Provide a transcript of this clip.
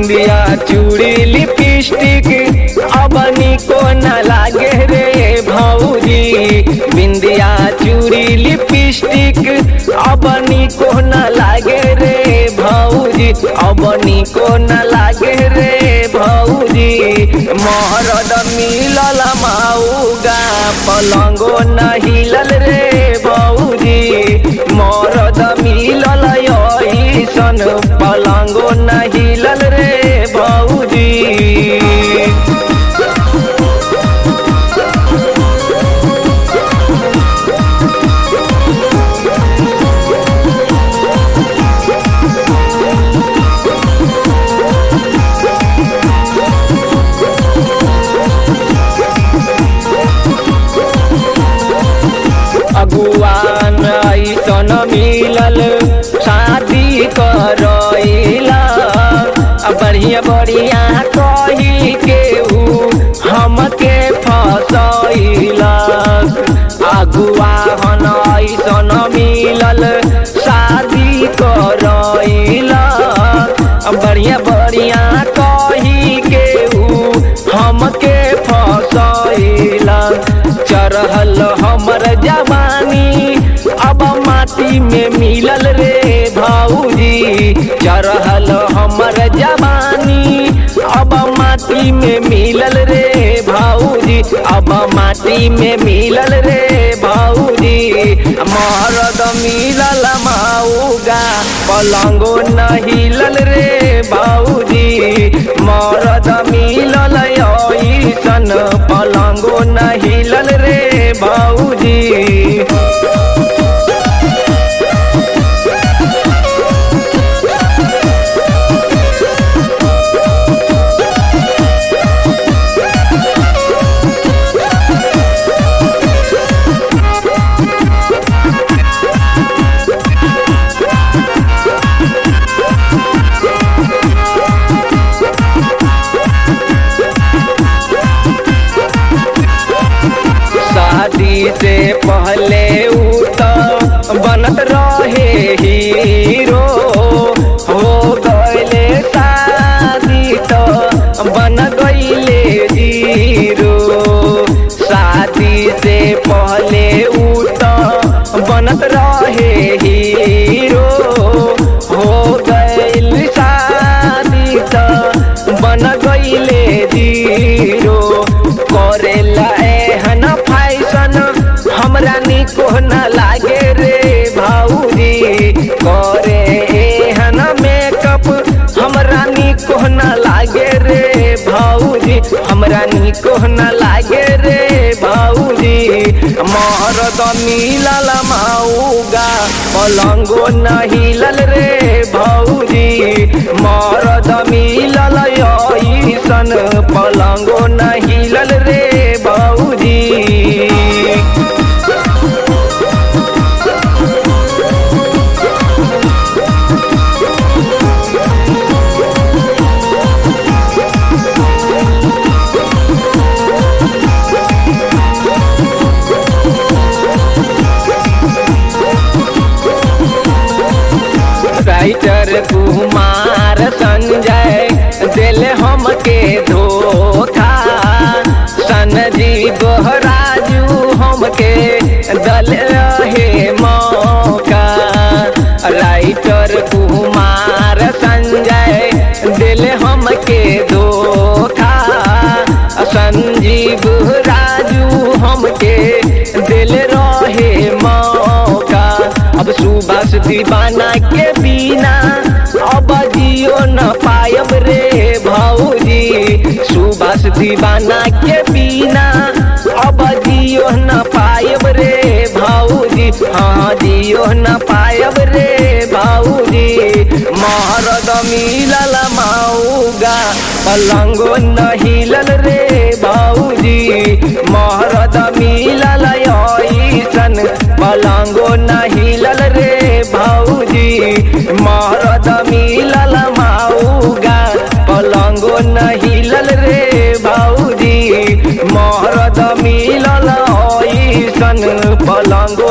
बिंदिया चूड़ी लिपस्टिक अब निको न लागे रे भौजी बिंदिया चूड़ी लिपस्टिक अब निको न लागे रे भौजी अब निको न लागे रे भौजी महरद मिलल माऊगा पलंगो न हिलल रे भौजी मरद मिलल ऐसन पलंगो न हिलल रे भौजी अगुआन ऐसन मिलल शादी करैला बढ़िया बढ़िया कही के ऊ हमके फसैला अगुआ हन ऐसन मिलल शादी करैला बढ़िया बढ़िया कही के ऊ हमके फसैला चढ़ल हमर जवानी अब माटी में मिलल रे भौजी चढ़ल हमर जवानी अब माटी में मिलल रे भौजी अब माटी में मिलल रे भौजी महरद मिलल माऊगा पलंगो न हिलल रे भौजी मरद मिलल ऐसन पलंगो न हिलल रे भौजी शादी से पहले ऊ तो बनत रहे हीरो हो गईले शादी तो बन गईले जीरो शादी से पहले ऊ तो बनत रहे हीरो हो गईल शादी तो बन गईले जीरो करेला एहन फैशन हमरा निको न लागे रे भौजी करे एहन मेकअप हमरा निको न लागे रे भौजी हमरा निको न लागे रे भौजी महरद मिलल माऊगा पलंगो न हिलल रे भौजी मरद मिलल ऐसन पलंगो न हिलल रे भौजी राइटर कुमार संजय दिल हमके धोखा सनजीव राजू हमके दल रहे मौका राइटर कुमार संजय दिल हमके धोखा संजीव राजू हमके दिल रहे मौका अब सुबह दीवाना के बिना अब जियो न पायब रे भौजी सुबह दीवाना के बिना अब जियो न पायब रे भौजी हाँ जियो न पायब रे भौजी महरद मिलल माऊगा पलंगो न हिलल रे भौजी महरद मिलल ऐसन पलंगो न हिलल रे भौजी महरद मिलल माऊगा पलंगो न हिलल रे भौजी महरद मिलल ऐसन पलंगो